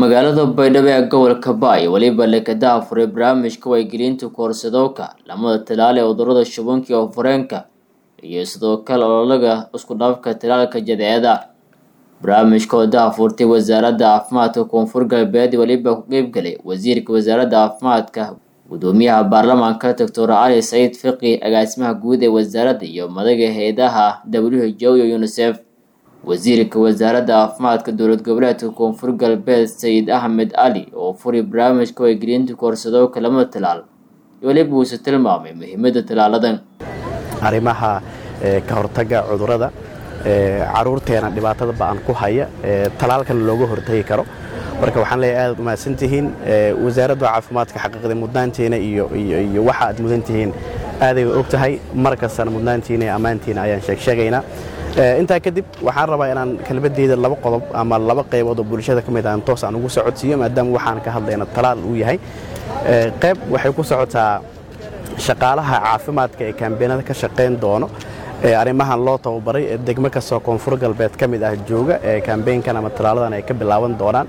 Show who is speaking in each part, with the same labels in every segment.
Speaker 1: magaalada baydhabo ee gobolka baay weliba lekada afuray barnaamijka waygelinta koorsadowka lamada talaal ee cudurada shubanka iyo fareenka iyo sidoo kale ololaga isku dhafka talaalka jadeecada barnaamijka oo daafurtay wasaaradda caafimaadka koonfur galbeed weliba ku qeybgalay wasiirka wasaaradda caafimaadka gudoomiyaha baarlamaanka doctor cali saciid fiqi agaasimaha guud ee wasaaradda iyo madaga hay-adaha w h o iyo unisef wasiirka wasaaradda caafimaadka dowlad goboleedka koonfur galbeed sayid axmed cali oo furay barnaamijka waygelinta koorsadowka lamada talaal weliba uuse tilmaamay muhiimada talaaladan
Speaker 2: arrimaha ka hortaga cudurada caruurteena dhibaatada ba-an ku haya talaalkana looga hortagi karo marka waxaan leeyahay aadaad umahadsantihiin wasaaradda caafimaadka xaqiiqda mudnaantiina iyo waxa aad mudantihiin aaday og tahay mar kastana mudnaantiina iyo ammaantiina ayaan sheegsheegaynaa intaa kadib waxaan rabaa inaan kelmadeyda laba qodob ama laba qaybood oo bulshada ka mid aan toos aan ugu socodsiiyo maadaama waxaan ka hadlayna talaal uu yahay qayb waxay ku socotaa shaqaalaha caafimaadka ee kaambeenada ka shaqayn doono ee arrimahan loo tababaray ee degmo kastoo koonfur galbeed ka mid ah jooga ee kaambeynkan ama talaaladan ay ka bilaaban doonaan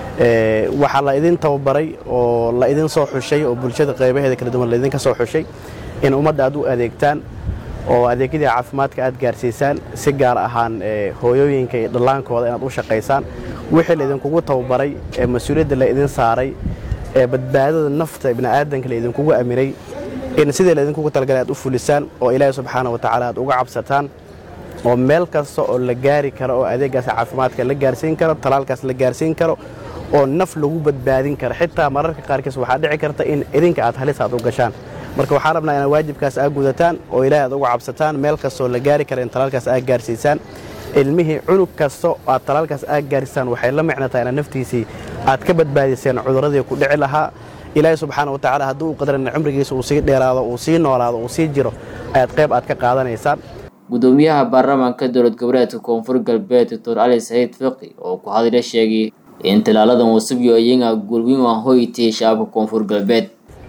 Speaker 2: waxaa la idin tababaray oo la idin soo xushay oo bulshada qaybaheeda kala duwan laidinka soo xushay in ummadda aad u adeegtaan oo adeegyadii caafimaadka aad gaarsiisaan si gaar ahaan hooyooyinka iyo dhallaankooda inaad u shaqaysaan wixii laidinkugu tababaray ee mas-uuliyadda la idin saaray ee badbaadada nafta bini'aadanka la idinkugu aminay in sidii laydinkugu talagalay aad u fulisaan oo ilaahay subxaana wa tacaala aad uga cabsataan oo meel kasta oo la gaari karo oo adeeggaas caafimaadka la gaarsiin karo talaalkaas la gaarsiin karo oo naf lagu badbaadin karo xitaa mararka qaarkiis waxaa dhici karta in idinka aad halis aad u gashaan marka waxaan rabnaa inaad waajibkaas aad gudataan oo ilaahay aad uga cabsataan meel kastaoo la gaari kara in talaalkaas aad gaarsiisaan ilmihii cunug kasta aad talaalkaas aad gaarsiisaan waxay la micnataa inaad naftiisii aad ka badbaadiseen cuduradii ku dhici lahaa ilaahay subxaana wa tacala haddii uu qadaran cumrigiisa uu sii dheeraado uu sii noolaado uu sii jiro ayaad qayb aad ka qaadanaysaan
Speaker 1: gudoomiyaha baarlamaanka dowlad goboleedka koonfur galbeed doctor cali saciid fiqi oo ku hadla sheegay in talaaladan cusub iyo iyaga gulwin aan hoytay shacabka koonfur galbeed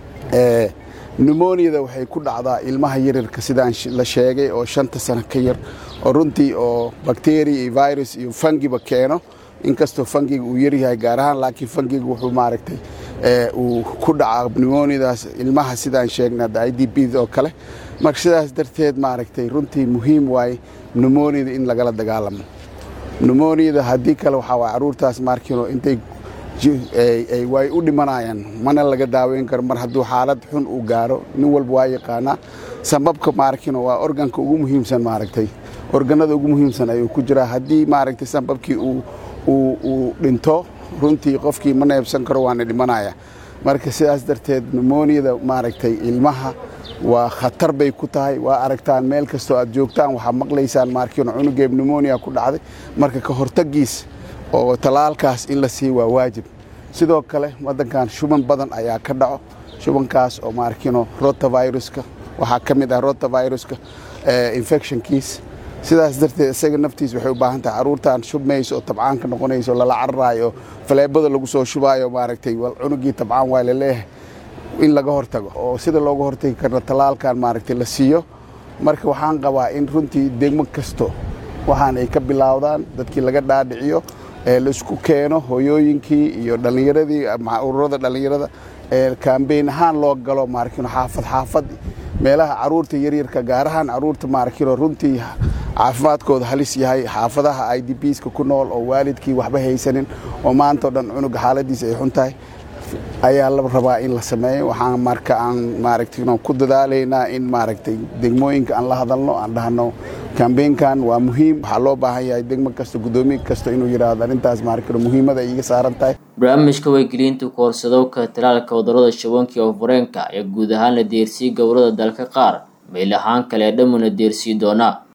Speaker 3: numoniyada waxay ku dhacdaa ilmaha yaryarka sidaan la sheegay oo shanta sano ka yar oo runtii oo bakteriya iyo virus iyo fangiba keeno inkastoo fangiga uu yaryahay gaar ahaan laakiin fangiga wuxuu maaragtay uu ku dhacaa numoniyadaas ilmaha sidaan sheegnay hadda i d b oo kale marka sidaas darteed maaragtay runtii muhiim waaye numoniyada in lagala dagaalamo numoniyada haddii kale waxaa waay caruurtaas maarkiino intay way u dhimanayaan mana laga daaweyn karo mar hadduu xaalad xun uu gaaro nin walba waa yaqaanaa sababka maarkiino waa organka ugu muhiimsan maaragtay organada ugu muhiimsan ayuu ku jiraa haddii maaragtay sababkii uu dhinto runtii qofkii ma neebsan karo waana dhimanaya marka sidaas darteed numoniyada maaragtay ilmaha waa khatar bay ku tahay waa aragtaan meel kastoo aad joogtaan waxaa maqlaysaan maarkiino cunugeeb numonia ku dhacday marka ka hortagiis oo talaalkaas in la siiy waa waajib sidoo kale waddankan shuban badan ayaa ka dhaco shubankaas oo maarkiino rotaviruska waxaa ka mid ah rotaviruska infectionkiis sidaas darteed isaga naftiis waxay u baahan tahay caruurtan shubmayso oo tabcaanka noqonayso lala cararaayo faleebada lagu soo shubaayo maaragtay cunugii tabcaan waa laleeyahay in laga hortago oo sida looga hortagi karna talaalkan maaragtay la siiyo marka waxaan qabaa in runtii degmo kasto waxaan ay ka bilaawdaan dadkii laga dhaadhiciyo ee laisku keeno hooyooyinkii iyo dhallinyaradii ururada dhallinyarada ee kaambeyn ahaan loo galo maaragtino xaafad xaafad meelaha caruurta yaryarka gaar ahaan caruurta maaragtino runtii caafimaadkooda halis yahay xaafadaha i d bska ku nool oo waalidkii waxba haysanin oo maantao dhan cunuga xaaladiisa ay xun tahay ayaa la rabaa in la sameeyo waxaan marka aan maaragtay ku dadaalaynaa in maaragtay degmooyinka aan la hadalno aan dhahno kambeynkan waa muhiim waxaa loo baahan yahay degmo kasta guddoomiye kasta inuu yidhaahdo arrintaas maaragtay muhiimada iga saaran tahay
Speaker 1: barnaamijka waygelinta koorsadowka talaalka cudurada shubanka iyo fareenka ayaa guud ahaan la deersiyey gobolada dalka qaar meel ahaan kale dhamuna deersii doonaa